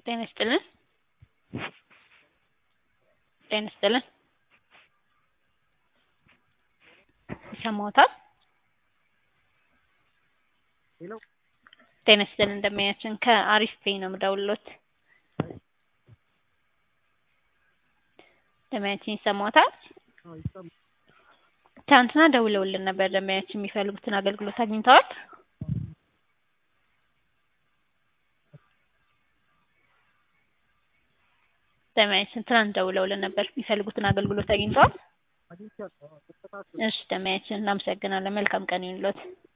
ጤና ይስጥልን ጤና ይስጥልን ይሰማዎታል? ሄሎ ጤና ይስጥልን እንደምናያችን ከአሪፍ ፔይ ነው የምደውልልዎት። ደንበኛችን ይሰማዎታል? አዎ ይሰማል። ትናንትና ደውለውልን ነበር ደንበኛችን የሚፈልጉትን አገልግሎት አግኝተዋል? ደንበኛችን ትናንት ደውለውልን ነበር የሚፈልጉትን አገልግሎት አግኝተዋል? አግኝቻለሁ። አዎ ተስተካክሏል። እሺ ደንበኛችን እናመሰግናለን። መልካም ቀን ይሁንልዎት።